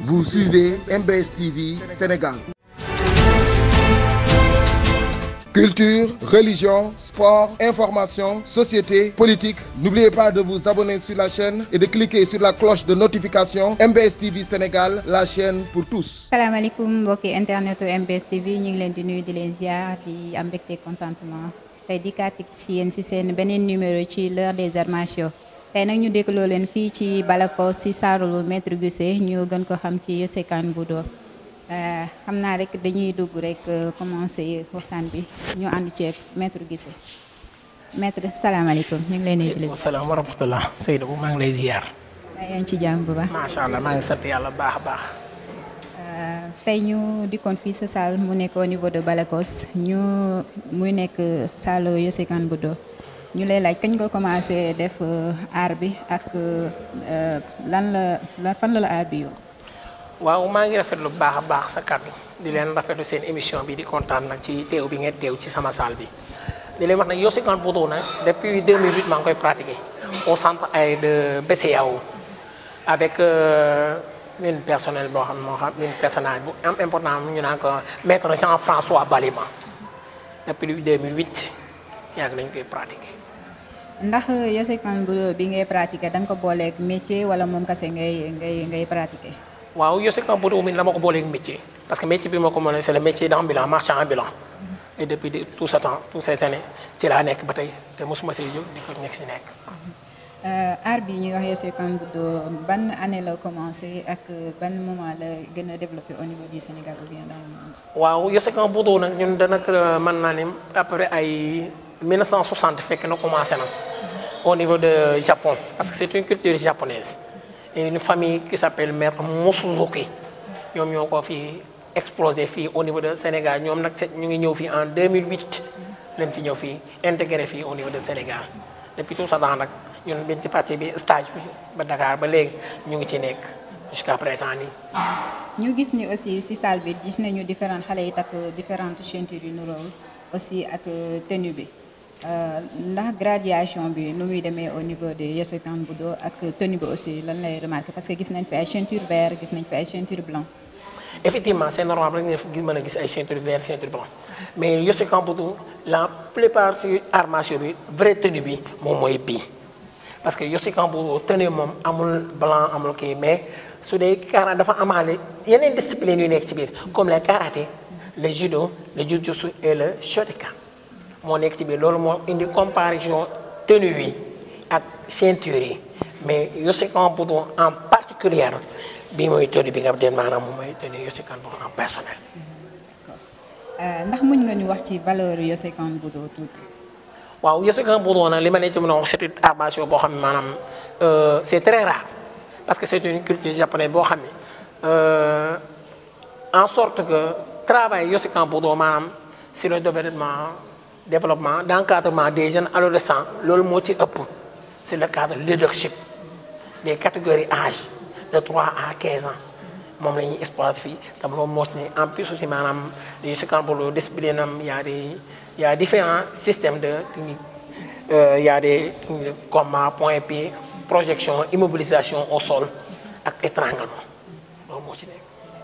Vous suivez MBS TV Sénégal. Culture, religion, sport, information, société, politique. N'oubliez pas de vous abonner sur la chaîne et de cliquer sur la cloche de notification MBS TV Sénégal, la chaîne pour tous. salaamaaleykum mbokki internetu MBS TV ñu ngi leen di nuyu di leen ziar di am mbégte contentement tey di kàttik si yéen si seen beneen numéro ci l'heure des arts martiaux tey nag ñu dégloo leen fii ci Balako si saaru maître Guissé ñu gën ko xam ci Yossé Kane Boudo xam naa rek dañuy dugg rek commencé waxtaan bi ñu ànd ceeg maître Guissé maître salaamaaleykum ñu ngi leen nuyu di leen. salaam wa rahmatulah Seydou maa ngi lay ziar. yaa ngi ci jàmm bu baax. macha allah maa ngi sant yàlla baax a baax. tey ñu dikkoon fii sa salle mu nekk au niveau de Balakos ñu muy nekk salle Yossé Kane Boudo ñu lay laaj kañ nga commencé def art bi ak lan la fan la la art bi yow. waaw maa ngi rafetlu bu baax a baax sa kàddu di leen rafetlu seen émission bi di kontaan nag ci teew bi ngeen teew ci sama salle bi di leen wax nag Yossé Kane Boudo nag depuis 2008 maa ngi koy pratiquer au centre ay de BCEAO avec une personnel boo xam moo xam une personnage bu am important ñu naan ko maître Jean-François Balima depuis 2008 yàgg nañu koy pratiquer. ndax Yossé Kane Boudo bi ngay pratiquer da nga ko booleeg métier wala moom kese ngay ngay ngay pratiquer. waaw Yossé Kane Boudo mi dama ko booleeg métier parce que métier bi ma ko mën c'est le métier d'ambulant marchand ambulant et depuis tout ce temps toutes ces années ci laa nekk ba tey te mosuma see jóg di ko nekk si nekk. art bi ñuy wax Yossé Kane Boudo ban année la commencé ak ban moment la gën a développé au niveau du Sénégal ou bien dans le monde. waaw Yossé Kane Boudo nag ñun danaka mën naa ne après ay 1960 fekk na commencé na au niveau de Japon parce que c'est une culture japonaise et une famille qui s'appelle maître Mosuzuki ñoom ñoo ko fi explosé fii au niveau de Sénégal ñoom nag ñu ngi ñëw fii en 2008 leen fi ñëw fii intégré fii au niveau de Sénégal depuis tout ça temps nag ñun biñ ci parti bi stage bi ba Dakar ba léegi ñu ngi ci nekk jusqu'à présent nii. ñu gis ni aussi ci salle bi gis nañu différentes xale yi takk différentes ceintures yu niróo aussi ak tenue bi ndax graduation bi nu muy demee au niveau de Yossé Kane Boudo ak tenue bi aussi lan lay remarqué parce que gis nañ fi ay ceinture vert gis nañ fi ay ceinture blanc. effectivement c'est normal rek nga mën a gis ay ceinture vert ceinture blanc mais Yossé Kane Boudo la plupart ci arts martiaux bi vraie tenue bi moom mooy bii. parce que Yossé Kane Boudo tenue moom amul blanc amul kii mais su dee kara dafa amaale yeneen discipline yu nekk ci biir comme le karaté le judo le jujutsu et le shotokan moo nekk ci biir loolu moo indi comparaison tenue yi ak ceinture yi mais Yossé Kane Boudo en particulier bii mooy tenue bi nga den maanaam moom mooy tenue Yossé Kane Boudo en personnel. ndax muñ nga ñu wax ci valeur Yossé Kane Boudo tuuti. waaw Yossé Kane Boudo nag li ma ne ci mën a wax c'est une art martiaux boo xam ne maanaam c'est très rare parce que c'est une culture japonaise boo xam ne en sorte que travail Yossé Kane Boudo maanaam sur le développement développement d'encadrement des jeunes adolescents loolu moo ci ëpp c'est le cadre leadership des catégories âge de 3 à 15 ans moom la ñuy exploiter fii tam loolu moo ci ne en plus aussi maanaam Yossé Kane Boudo discipline am y a des il y a différents systèmes de technique euh, il y a des combats point pied projection immobilisation au sol ak étranglement loolu moo ci nekk.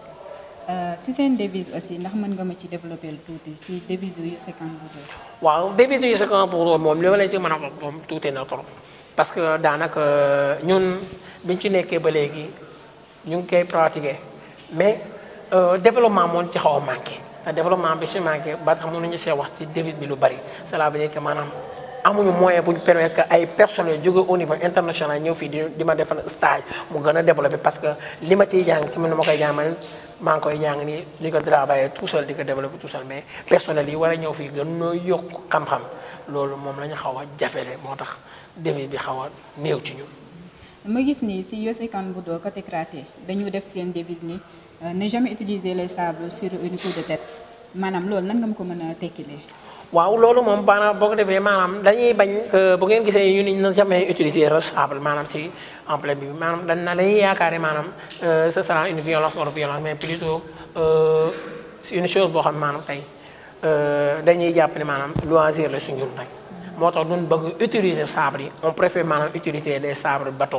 si seen devise aussi ndax mën nga ma ci développer tuuti ci devise yu Yossé Kane Boudo. waaw devise yu Yossé Kane Boudo moom li ma la ci mën a wax moom tuuti na trop parce que daanaka ñun biñ ci nekkee ba léegi ñu ngi koy pratiquer mais développement moo ci xaw a manqué. développement bi su manqué ba tax mënuñu see wax ci devise bi lu bari cela veut dire que maanaam amuñu moyen bu ñu permettre que ay personnels jóge au niveau international ñëw fii di di ma defal stage mu gën a développé parce que li ma ciy jàng ci man ma koy jàng man maa ngi koy jàng nii di ko travailler tout seul di ko développer tout seul mais personnel yi war a ñëw fii gën noo yokk xam-xam loolu moom la ñu xaw a jafele moo tax devise bi xaw a néew ci ñun. ma gis ni si Yossé Kane Boudo côté karaté dañu def seen devise ni ne jamais utiliser les sabres sur une coup de tête maanaam loolu nan nga ma ko mën a tekkilee. waaw loolu moom maanaam boo ko defee maanaam dañuy bañ bu ngeen gisee ñu ni na jamais utiliser le sabre maanaam ci emblème bi maanaam dañ na dañuy yaakaar ne maanaam ce sera une violence ou violence mais plutôt c'est une chose boo xam ne maanaam tey dañuy jàpp ne maanaam loisir la suñu rek moo tax duñ bëgg utiliser sabre yi on préfère maanaam utiliser des sabres bâtons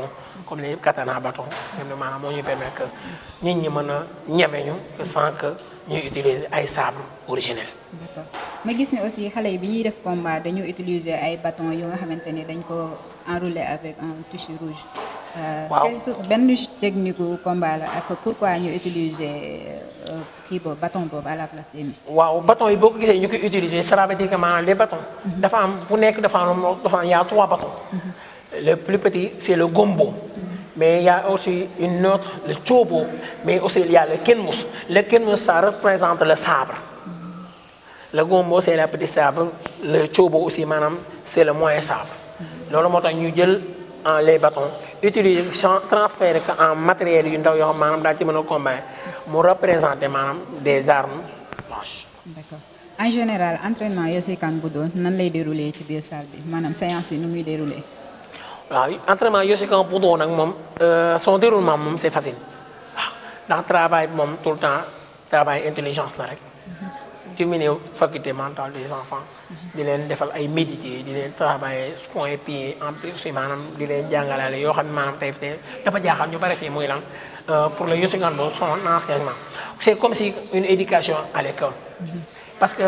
comme les katana bâton ñoom ne maanaam moo ñuy permettre que nit ñi mën a ñeme ñu sans que ñuy utiliser ay sabre originel d'accord ma gis ne aussi xale yi bi ñuy def combat dañu utiliser ay bâton yu nga xamante ni dañ ko enroulé avec un tissu rouge. Waaw. quelle sorte benn technique gu combat la ak pourquoi ñu utiliser euh, kii boobu bâton boobu à la place des mains. waaw bâton yi boo ko gisee ñu koy utiliser cela veut dire que maanaam les bâtons dafa am bu nekk dafa am dafa am y a trois bâtons le plus petit c'est le gombo mais il y a aussi une autre le chobo mais aussi il y a le kenmus le kenmus ça représente le sabre le gombo c'est la petite sabre le chobo aussi maanaam c'est le moyen sabre loolu moo tax ñu jël en les bâtons utiliser chan- transférer ko en matériel yu ndaw yoo xam maanaam daal ci mën a combiner mu représenter maanaam des armes blanches d'accord en général entraînement Yoshikan Budo nan lay dérouler ci biir salle bi maanaam séance yi nu muy dérouler. waaw entraînement Yoshikan Budo nag moom euh, son déroulement moom c'est facile waaw ndax travail bi moom tout le temps travail intelligence la rek diminuer faculté mentale des enfants di leen defal ay méditer di leen travailler point pied en plus aussi maanaam di leen jàngalaale yoo xam ne maanaam tey tey dafa jaaxal ñu bari fii muy lan euh, pour le Yoshikan Budo son enseignement c'est comme si une éducation à l'école parce que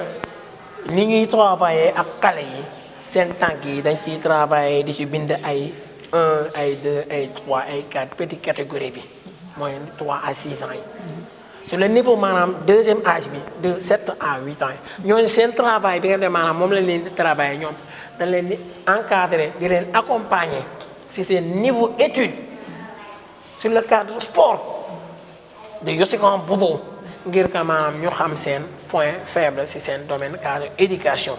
ni ñuy travailler ak xale yi seen tànk yi dañ ciy travailler di ci bind ay 1 ay 2 ay 3 ay 4 petite catégorie bi mooy 3 à 6 ans yi sur le niveau maanaam deuxième âge bi de 7 à 8 ans yi ñooñu seen travail bi nga xam ne maanaam moom lañ leen di travailler ñoom dañ leen di encadrer di leen accompagner si seen niveau étude sur le cadre sport de Yoshikan Budo ngir que maanaam ñu xam seen point faible si seen domaine cadre éducation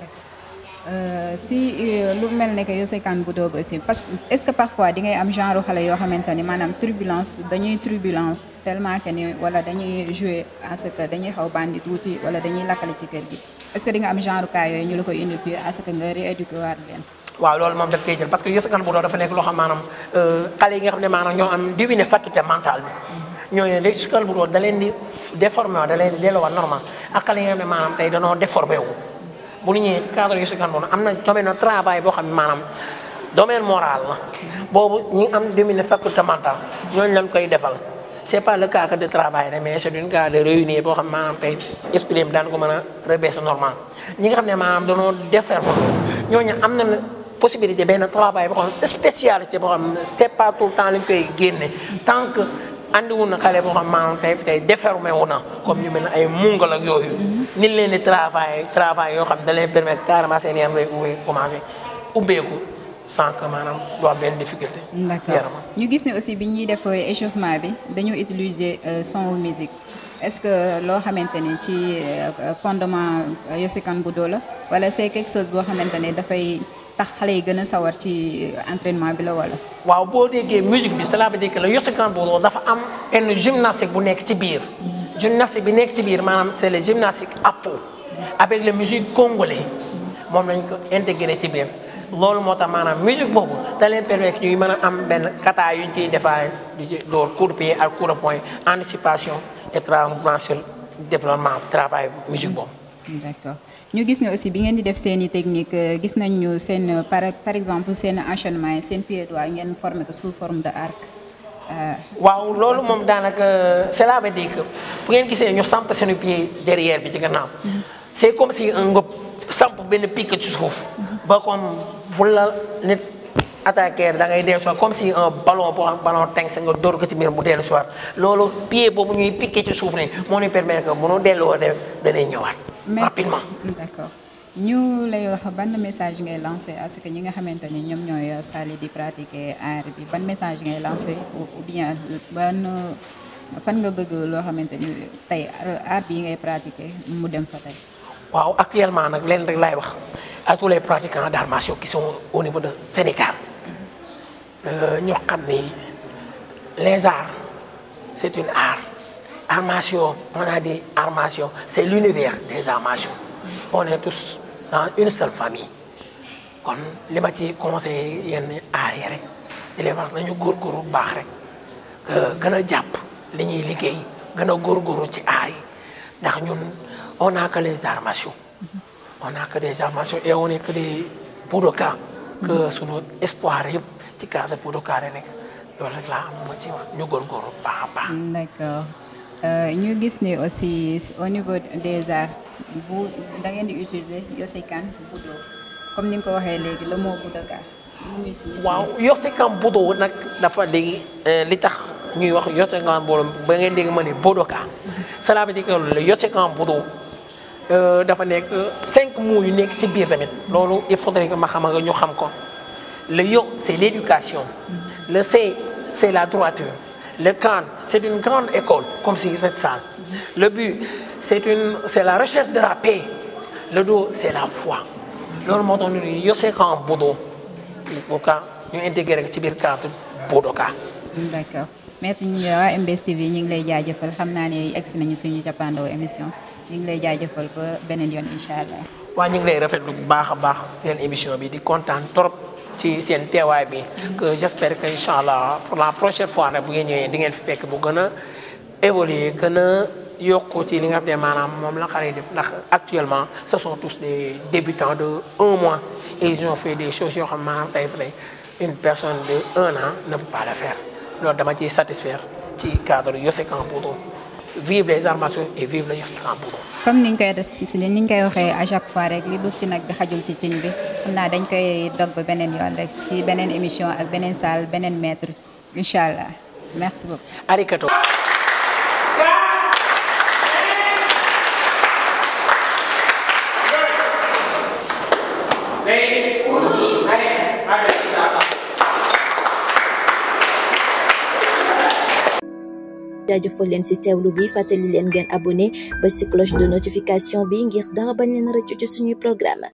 Euh, si euh, lu mel ne que Yoshikan Budo ba aussi parce que est-ce que parfois di ngay am genre xale yoo xamante ni maanaam turbulence dañuy turbulent tellement que ni wala dañuy jouer à ce que dañuy xaw bandi tuuti wala dañuy lakkale ci kër gi est-ce que di nga am genre cas yooyu ñu la koy indi puis à ce que nga rééduquer waat leen. waaw loolu moom daf koy jël parce que Yoshikan Budo dafa nekk loo xam maanaam xale yi nga xam ne maanaam ñoo am diwine faculté mentale bi ñooñu ne Yoshikan Budo da leen di déformé wu da leen di delloowaat normal ak xale yi nga xam ne maanaam tey danoo déformé wu bu ñu ñëwee ci cadre Yoshikan Budo am na domaine de travail boo xam ne maanaam domaine moral la boobu ñi am diwine faculté mentale ñooñu lañ koy defal c'est pas le cas que de travail rek mais c'est une cas de réunir boo xam maanaam tey esprit bi daan ko mën a rebaisser normal ñi nga xam ne maanaam danoo déferme ñooñu am na possibilité benn travail boo xam spécialité boo xam ne c'est pas tout le temps lañ koy génne tant que andiwul na xale boo xam maanaam tey tey défermé wu na comme ñu mel ne ay mungal ak yooyu nit leen di travail travail yoo xam da leen permettre carrément seen yaram lay ubbi commencé ubbeeku sans que maanaam du am benn difficulté d'accord yaram ñu gis ne aussi bi ñuy def échauffement bi dañu utiliser euh, son ou musique est-ce que loo xamante ni ci euh, fondement euh, Yoshikan Budo la wala c'est quelque chose boo xamante ne dafay tax xale yi gën a sawar ci entraînement bi la wala. waaw boo déggee musique bi cela veut dire que le Yoshikan Budo dafa am benn gymnastique bu nekk ci biir gymnastique bi nekk ci biir maanaam c'est le gymnastique apo avec la musique congolais moom lañ ko intégré ci biir loolu moo tax maanaam musique boobu da leen permettre ñuy mën a am benn kata yu ñu ciy defaay di ci door coup de pied ak coup de poing anticipation et travail sur développement travail musique boobu d'accord ñu gis ne aussi bi ngeen di def seen i technique euh, gis nañ ñu seen euh, par par exemple seen enchaînement yi seen pied droit ngeen formé ko sous forme de arc. Euh, waaw loolu moom daanaka cela veut dire que bu ngeen gisee ñu samp seen pied derrière bi ci gannaaw c'est comme si un nga samp benn pic ci suuf ba comme bu la nit attaquer da ngay dellu soit comme si un ballon boo xam ballon teng sa nga dóor ko ci biir mu dellu soit loolu pied boobu ñuy piqué ci suuf ne moo ñu permettre que bu nu delloo de danay ñëwaat rapidement d'accord ñu lay wax ban message ngay lancer à ce que ñi nga xamante ni ñoom ñooy sali di pratiquer art bi ban message ngay lancer ou ou bien ban fan nga bëgg loo xamante ni tey art bi ngay pratiquer mu dem fa tey. waaw actuellement nag leen rek laay wax à tous les pratiquants d'arts martiaux qui sont au niveau de Sénégal ñoo xam ni les arts c'est une art arts martiaux on a dit arts martiaux c'est l'univers des arts martiaux on est tous dans une seule famille kon li ma ci conseillé yenn aar yi rek di leen wax nañu góorgóorlu bu baax rek gën a jàpp li ñuy liggéey gën a góorgóorlu ci aar yi ndax ñun on n'a que les arts martiaux on n'a que des arts martiaux et on est que des budoka que sunu espoir yëpp ci cadre Budoka rek loolu rek laa am ma ci wax ñu góorgóorlu baax a baax. d'accord ñu gis ni aussi au niveau des arts bu da ngeen di utiliser Yosekan Budo comme ni nga ko waxee léegi le mot Budoka. waaw Yosekan Budo nag dafa léegi li tax ñuy wax Yosekan Budo ba ngeen dégg ma ne Budoka cela veut dire que le Yosekan Budo dafa nekk cinq mots yu nekk ci biir tamit loolu il faudrait que ma xam nga ñu xam ko le yo c'est l'éducation le c c'est la droiture le kan c'est une grande école comme si cette salle le but c'est une c'est la recherche de la paix le do c'est la foi loolu moo tax ñu ne Yosekan Budo Budoka ñu intégré ci biir cadre Budoka. d'accord maître ñi waa MBS TV ñu ngi lay jaajëfal xam naa ne egsi nañu suñu cappaandaw émission ñu ngi lay jaajëfal ba beneen yoon incha allah. waa ñu ngi lay rafetlu bu baax a baax seen émission bi di kontaan trop ci seen teewaay bi. que j'espère que incha allah pour la prochaine fois rek bu ngeen ñëwee di ngeen fi fekk bu gën a évoluer gën a yokku ci li nga xam ne maanaam moom la xale yi def ndax actuellement ce sont tous des débutants de un mois et ils ont fait des choses yoo xam maanaam tey fa une personne de un an ne peut pas le faire loolu dama ciy satisfaire ci cadre Yosekan Budo vive les arts martiaux et vive le Yosekan Budo. comme niñ koy des ni ñu koy waxee à chaque fois rek li duuf ci nag di xajul ci ciñ bi xam naa dañ koy dog ba beneen yoon rek si beneen émission ak beneen salle beneen maître incha allah merci beaucoup. arigato. jaajëfal leen ci teewlu bi fàttali leen ngeen abonné ba ci cloche de notification bi ngir dara bañ leen rëccu ci suñuy programme